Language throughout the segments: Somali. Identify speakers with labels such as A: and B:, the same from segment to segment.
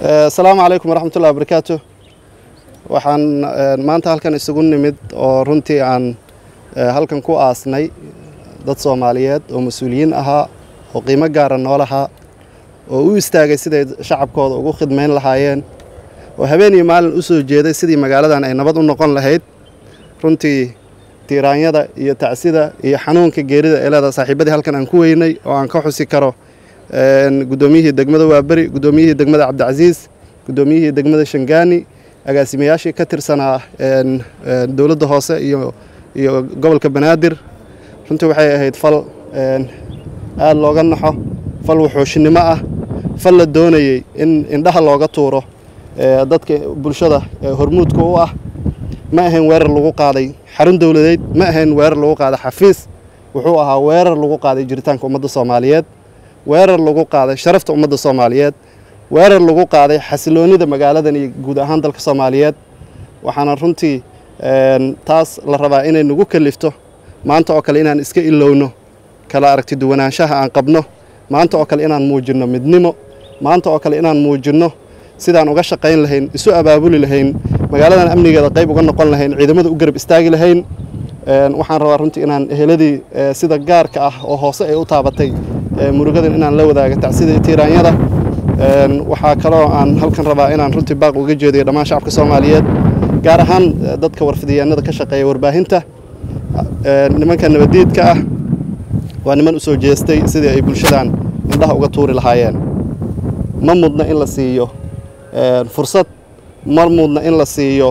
A: asalaamu calaykum waraxmat ullahi wabarakaatu waxaan maanta halkan isugu nimid oo runtii aan halkan ku aasnay dad soomaaliyeed oo mas-uuliyiin ahaa oo qiimo gaara noolahaa oo u istaagay siday shacabkooda ugu khidmayn lahaayeen oo habeen iyo maalin u soo jeeday sidii magaaladan ay nabad u noqon lahayd runtii tiiraanyada iyo tacsida iyo xanuunka geerida ee leedaha saaxiibadii halkan aan ku weynay oo aan ka xusi karo guddoomiyihii degmada waaberi guddoomiyihii degmada cabdicasiis guddoomiyihii degmada shangaani agaasimayaashii ka tirsanaa dowladda hoose iyo iyo gobolka banaadir runtii waxay ahayd fal aada looga naxo fal wuxuushinimo ah fal la doonayey in indhaha looga tuuro dadka bulshada hormuudka u ah ma ahayn weerar lagu qaaday xarun dowladeed ma ahayn weerar lagu qaaday xafiis wuxuu ahaa weerar lagu qaaday jiritaanka ummadda soomaaliyeed weerar lagu qaaday sharafta ummadda soomaaliyeed weerar lagu qaaday xasiloonnida magaaladan iyo guud ahaan dalka soomaaliyeed waxaana runtii taas la rabaa inay nagu kalifto maanta oo kale inaan iska ilowno kala aragti duwanaanshaha aan qabno maanta oo kale inaan muujinno midnimo maanta oo kale inaan muujinno sidaan uga shaqayn lahayn isu abaabuli lahayn magaaladan amnigeeda qayb uga noqon lahayn ciidamada u garab istaagi lahayn waxaan rabaa runtii inaan eheladii sida gaarka ah oo hoose ay u taabatay murugadan inaan la wadaaga tacsidii tiiraanyada waxaa kaloo aan halkan rabaa inaan runtii baaq uga jeediyo dhammaan shacabka soomaaliyeed gaar ahaan dadka warfidiyaanada ka shaqeeya warbaahinta nimanka nabadiidka ah waa niman u soo jeestay sidii ay bulshadan indhaha uga tuuri lahaayeen ma mudna in la siiyo fursad ma mudna in la siiyo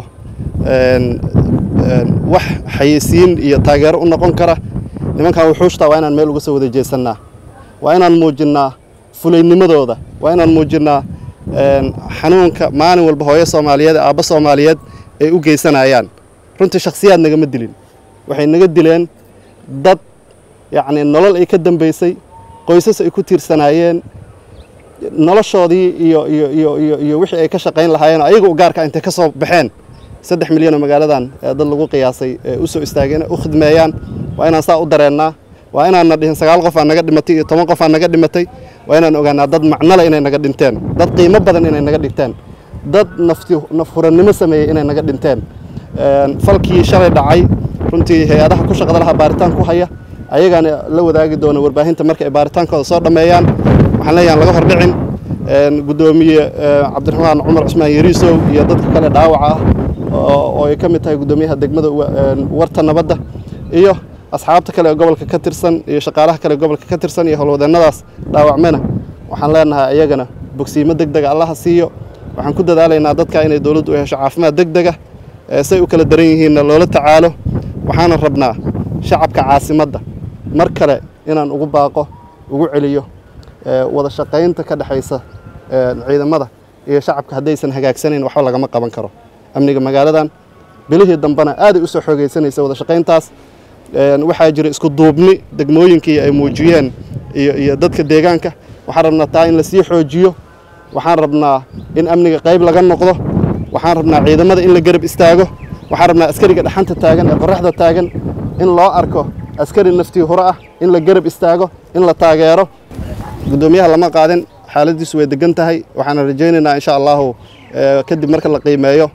A: wax xayeysiin iyo taageero u noqon kara nimankan wuxuushtaa waa inaan meel uga soo wada jeesannaa waa inaan muujinnaa fulaynimadooda waa inaan muujinnaa xanuunka maalin walba hooyo soomaaliyeed ee aabbo soomaaliyeed ay u geysanayaan runtii shakhsiyaad nagama dilin waxay naga dileen dad yacnii nolol ay ka dambaysay qoysas ay ku tiirsanaayeen noloshoodii iyo iyo iyo iyo iyo wixii ay ka shaqayn lahaayeen ayaga u gaarka intay ka soo baxeen saddex milyan oo magaaladan dad lagu qiyaasay u soo istaageen u khidmeeyaan waa inaan saa u dareennaa waa inaanna dhihin sagaal qof aa naga dhimatay iyo toban qof aa naga dhimatay waa inaan ogaanaa dad macnole inay naga dhinteen dad qiimo badan inay naga dhigteen dad nafti nafhurannimo sameeyey inay naga dhinteen falkii shalay dhacay runtii hay-adaha ku shaqda lahaa baaritaan ku haya ayagaana la wadaagi doona warbaahinta marka ay baaritaankooda soo dhammeeyaan waxaan leeyahan laga hordhicin guddoomiye cabdiraxmaan cumar cusmaan yariisow iyo dadka kale dhaawaca ah oo ay ka mid tahay guddoomiyaha degmada warta nabadda iyo asxaabta kale ee gobolka ka tirsan iyo shaqaalaha kale ee gobolka ka tirsan iyo howlwadeennadaas dhaawacmena waxaan leenahay ayagana bogsiimo deg dega allaha siiyo waxaan ku dadaalaynaa dadka inay dowladdu u hesho caafimaad deg dega say u kala daran yihiinna loola tacaalo waxaana rabnaa shacabka caasimadda mar kale inaan ugu baaqo ugu celiyo wada shaqaynta ka dhexaysa ciidamada iyo shacabka haddaysan hagaagsanayn waxba lagama qaban karo amniga magaaladan bilihii dambena aaday u soo xoogaysanaysa wada shaqayntaas waxaa jira isku duubni degmooyinkii ay muujiyeen iyo iyo dadka deegaanka waxaan rabnaa taa in lasii xoojiyo waxaan rabnaa in amniga qayb laga noqdo waxaan rabnaa ciidamada in la garab istaago waxaan rabnaa askariga dhaxanta taagan ee qorraxda taagan in loo arko askari naftii hore ah in la garab istaago in la taageero guddoomiyaha lama qaadin xaaladiisu way degan tahay waxaana rajaynaynaa insha allahu kadib marka la qiimeeyo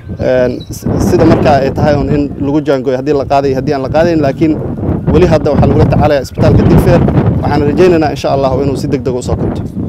A: sida markaa ay tahay un in lagu jaangooyo haddii la qaaday haddii aan la qaadayn laakiin weli hadda waxaa lagula tacaalaya isbitaalka digfeer waxaana rajaynaynaa insha allahu inuu si deg deg u soo kabto